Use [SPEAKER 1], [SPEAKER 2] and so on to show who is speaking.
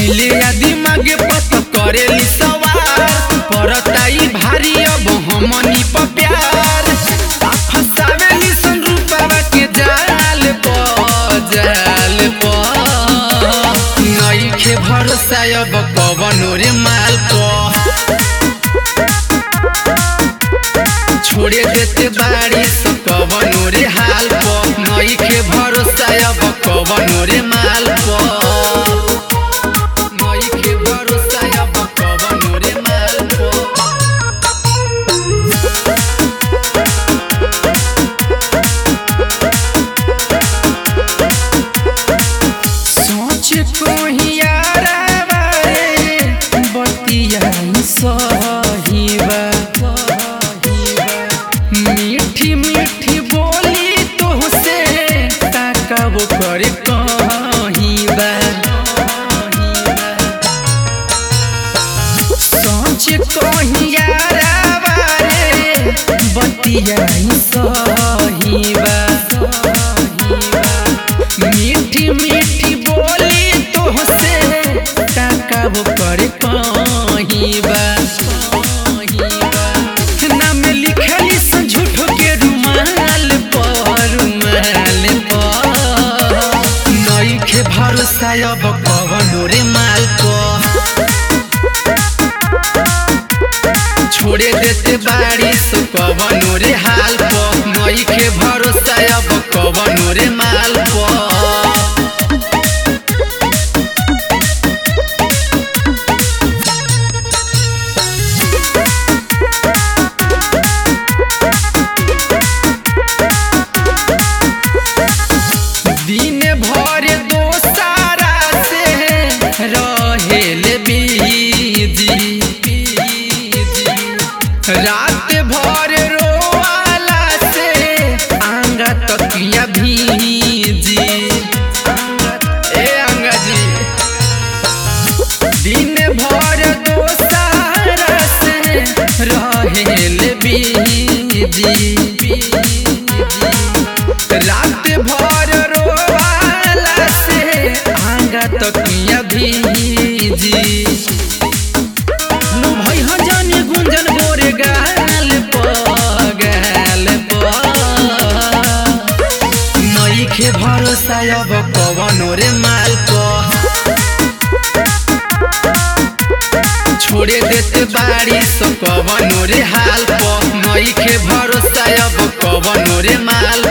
[SPEAKER 1] दिले या दिमाग पत करेली सवार परताई भारी अब हमनी प प्यार आ फसावेली सन रूपवा के जाल प जाल प नइखे भरोसा अब कवनो रे माल प छोड़े देते बाड़ी सो कवनो रे हाल प नइखे भरोसा अब कवनो रे माल प नइखे भरोसा अब कवनो रे माल प सोच कोहियारा बारे बतिया सहीबा मीठी मीठी बोली तोहसे ताकब कर कहीबा सोच कोहियारा बारे बतिया सहीबा मीठी मीठी बोली तोहसे ताकब कर कहीबा नाम लिखली सन झूठो के रुमाल पर रुमाल पर नइखे भरोसा अब कवनो रे माल पर छोड़े देते बाड़ी सो कवनो रे हाल प नइखे भरोसा अब कवनो रे माल प दिन भर दोसारा से रहेल बीजी रात भर रोवाला से आंगा तकिया भीजी ए आंगा जी दिन भर दोसारा से रहेल बीजी रात भर रोवाला से आंगा तकिया भीजी नु भई ह जानी गुंजन गोरे गाल प गाल प नइखे भरोसा अब कवनो रे माल प छोड़े देते बाड़ी सो कवनो रे हाल प नइखे भरोसा अब कवनो रे माल